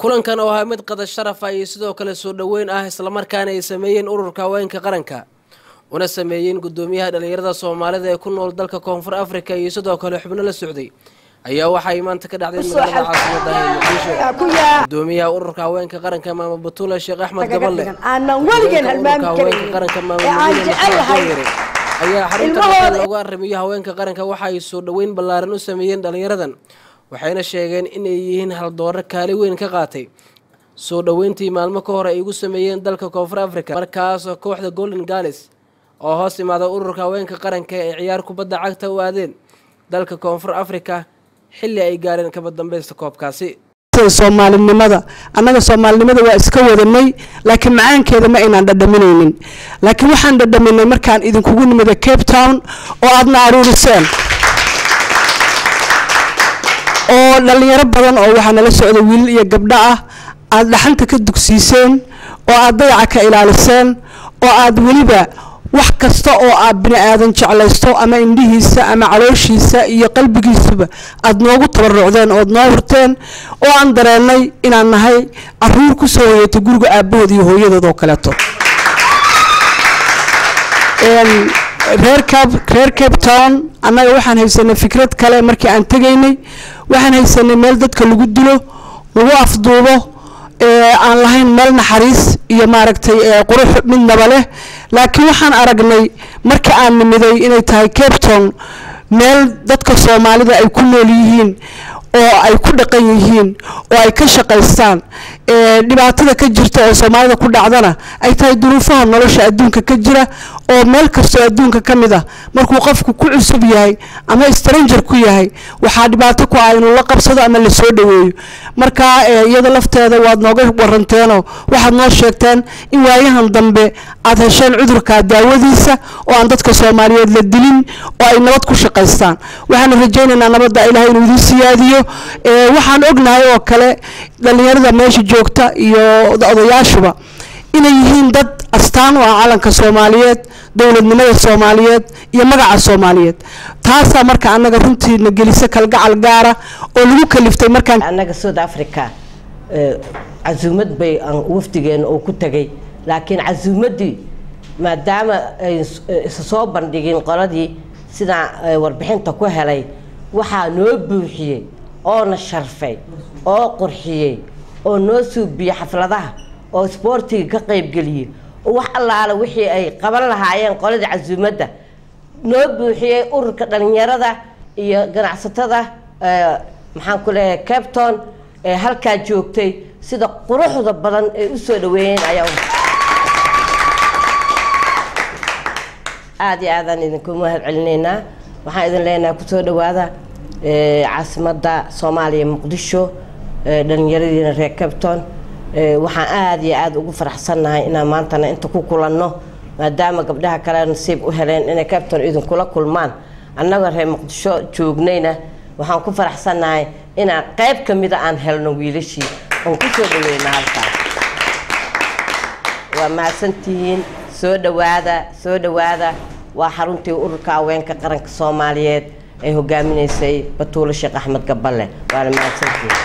kulankan oo ahaa mid qada sharaf ah iyo sidoo kale soo dhoweyn ah islamarkaana ay sameeyeen ururka haweenka qaranka una sameeyeen guddoomiyaha dhallinyarada soomaalida ee ku nool dalka koonfur afrika iyo sidoo kale xubno la socday ayaa waxay maanta ka dhacday magaalada caasimada ee muqdisho gudoomiyaha ururka haweenka qaranka maama batuula sheekh axmed gaballe ururka haweenka qaranka maamuyare ayaa xarunta dhaqan loogu arrimiyo haweenka qaranka waxa ay soo dhoweyn ballaaran u sameeyeen dhallinyaradan waxayna sheegeen inay yihiin haldooro kaali weyn ka qaatay soo dhoweyntii maalmo ka hor ay ugu sameeyeen dalka koonfur africa markaasoo kooxda golden galis oo hoos imaada ururka haweenka qaranka ee ciyaar kubadda cagta u aadeen dalka koonfur africa xilli ay gaareen kaba dambeysta koobkaasi soomaalinimada annaga soomaalinimada waa iska wadanay laakiin macaankeeda ma aynaan dhadhaminaynin laakiin waxaan dhadhaminay markaan idinkugu nimida cape town oo aadna aruuriseen oo dhallinyaro badan oo waxaa nala socda wiilal iyo gabdho ah aada dhaxanta ka dugsiiseen oo aada dayaca ka ilaaliseen oo aada weliba wax kasta oo aad bini aadan jeclaysto ama indhihiisa ama calooshiisa iyo qalbigiisuba aada noogu tabarucdeen ood noo hurteen oo aan dareennay inaan nahay caruur kusoo hoyatay guriga aabahood iyo hooyadood oo kaleeto reer cab reer cape town annaga waxaan haysanay fikrad kale markii aan tegaynay waxaan haysanay meel dadka lagu dilo lagu afduubo aan lahayn meel naxariis iyo maaragtay qurux midnaba leh laakiin waxaan aragnay markii aan nimiday inay tahay cape town meel dadka soomaalida ay ku nool yihiin oo ay ku dhaqan yihiin oo ay ka shaqaystaan dhibaatada ka jirta oo soomaalida ku dhacdana ay tahay duruufaha nolosha adduunka ka jira oo meel kastoo adduunka ka mid ah markuu qofku ku cusub yahay ama stranger ku yahay waxaa dhibaato ku ah inuu la qabsado ama lasoo dhaweeyo marka iyada lafteeda waad nooga waranteenoo waxaad noo sheegteen in waayahan dambe aad hesheen cudurka daawadiisa oo aan dadka soomaaliyeed la dilin oo ay nabad ku shaqaystaan waxaana rajaynaynaa nabadda ilahay inuu idiin siyaadiyo waxaan ognahay oo kale dhallinyarada meesha joogta iyo odayaashuba inay yihiin dad astaan u ah calanka soomaaliyeed dowladnimada soomaaliyeed iyo magaca soomaaliyeed taasaa marka annaga runtiina gelisa kalgacal gaara oo lagu kaliftay markaan annaga south africa casuumad bay wafdigeena uu ku tegay laakiin casuumaddii maadaama ay isa soo bandhigin qoladii sidaa warbixinta ku helay waxaa noo buuxiyey oona sharfay oo qurxiyey oo noo suubiyey xafladaha oo isboortiga ka qaybgeliyey oo wax allaala wixii ay qaban lahaayeen qoladii casuumadda noo buuxiyey ururka dhalinyarada iyo ganacsatada maxaan ku leeyahay capton ee halkaa joogtay sida quruxda badan ay u soo dhaweeyeen ayaa aada iyo aadaan idinku mahad celinaynaa waxaan idin leenahay kusoo dhawaada caasimadda soomaaliya muqdisho dhalinyaradiina reer capton waxaan aada iyo aada ugu faraxsannahay inaan maantana inta ku kulanno maadaama gabdhaha kale nasiib u heleen inay capton idinkula kulmaan annagoo reer muqdisho joognayna waxaan ku faraxsannahay inaan qayb ka mida aan helno wiilashii oon kusoo dhaweyna halkaas waa mahadsantihiin soo dhawaada soo dhawaada waa xaruntii ururka haweenka qaranka soomaaliyeed ay hogaaminaysay batuulo sheekh axmed gaballe waana mahadsantihiin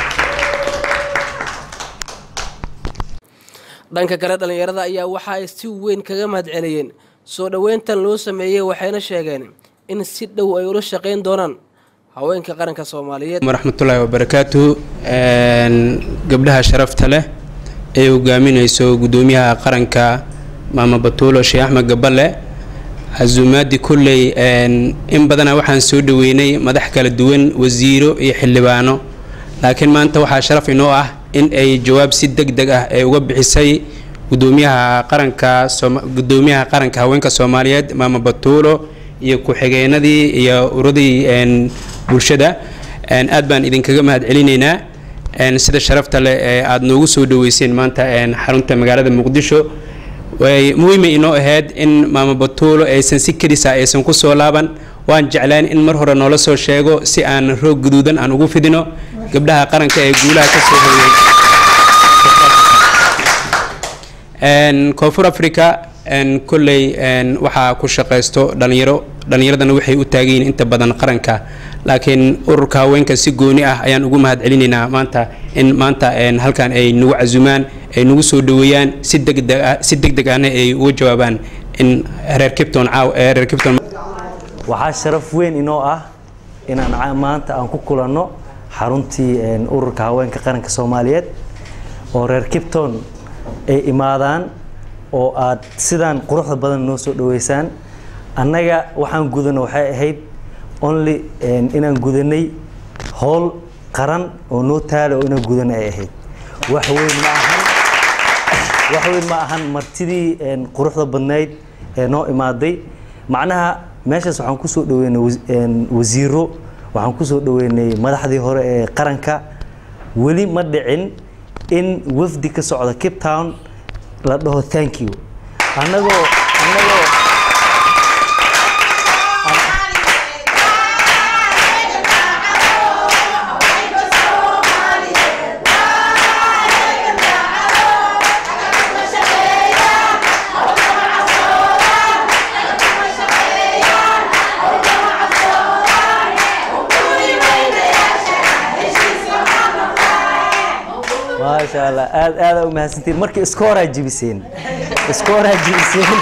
dhanka kale dhallinyarada ayaa waxa ay si weyn kaga mahad celiyeen soo dhoweyntan loo sameeyey waxayna sheegeen in si dhow ay ula shaqayn doonaan haweenka qaranka soomaaliyeed waraxmatullaahi wabarakaatu gabdhaha sharafta leh ee hogaaminayso guddoomiyaha qaranka maama batuulo sheekh axmed gaballe casuumaadii kolley in badana waxaan soo dhaweynay madax kala duwan wasiiro iyo xildhibaano laakiin maanta waxaa sharaf inoo ah in ay jawaab si deg deg ah ay uga bixisay gudoomiyaha qaranka gudoomiyaha qaranka haweenka soomaaliyeed maama batuulo iyo ku-xigeenadii iyo uradii bulshada aad baan idinkaga mahad celinaynaa sida sharafta leh ee aada noogu soo dhaweyseen maanta xarunta magaalada muqdisho way muhiimay inoo ahayd in maama batuulo aysan si kedisa aysan ku soo laaban waan jeclaan in mar hore noola soo sheego si aan roog guduudan aan ugu fidino gabdhaha qaranka ee guulaha ka soo hooyay koonfur africa kolley waxaa ku shaqaysto dhalinyaro dhalinyaradana waxay u taagan yihiin inta badan qaranka laakiin ururka haweenka si gooni ah ayaan ugu mahad celinaynaa maanta in maanta halkan ay nagu casumaan ay nagu soo dhaweeyaan si degdeg ah si degdeg ahna ay uga jawaabaan in reer kipton caaw reer kipton waxaa sharaf weyn inoo ah inaan maanta aan ku kulanno xaruntii ururka haweenka qaranka soomaaliyeed oo reer kipton ay imaadaan oo aad sidaan quruxda badan noo soo dhaweysaan annaga waxaan gudano waxay ahayd only inaan gudanay howl qaran oo noo taala oo inaan gudan ay ahayd wax weyn ma ahan wax weyn ma ahan martidii quruxda badnayd ee noo imaaday macnaha meeshaas waxaan kusoo dhaweynay wasiiro waxaan kusoo dhaweynay madaxdii hore ee qaranka weli ma dhicin in wafdi ka socda cape town la dhaho thank you annagoo annagoo maasha allah aad aada u mahadsantiin markii iskooraa jibiseen iskooraa jibiseen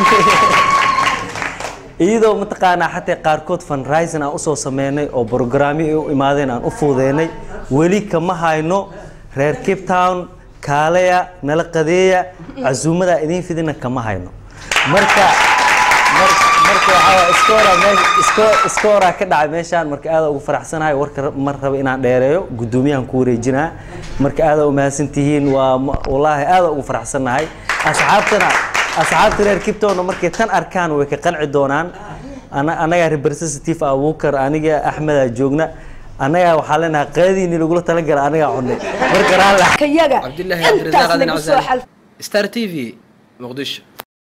iyadoo mataqaanaa xataa qaarkood fundraising aan usoo sameynay oo brograamyo ay u imaadeen aan u fuudeynay weli kama hayno reer cape town kaaleya nala qadeeya casuumadaa idiin fidina kama hayno marka marka waxaa iskoora meesha iskooraa ka dhacay meeshaan marka aada ugu faraxsanahay warka mar raba inaan dheereeyo guddoomiyahan ku wareejinaa marka aada u mahadsan tihiin waa wallaahi aada ugu faraxsanahay asxaabtana asxaabta reer kiptona markay tan arkaan way ka qanci doonaan annagaa representative abuukar aniga axmeda joogna annagaa waxaa leenahay qeediini lagula talagala annagaa cunay marka cabdilaahi cabdirasaaq adin casaan star t v muqdisho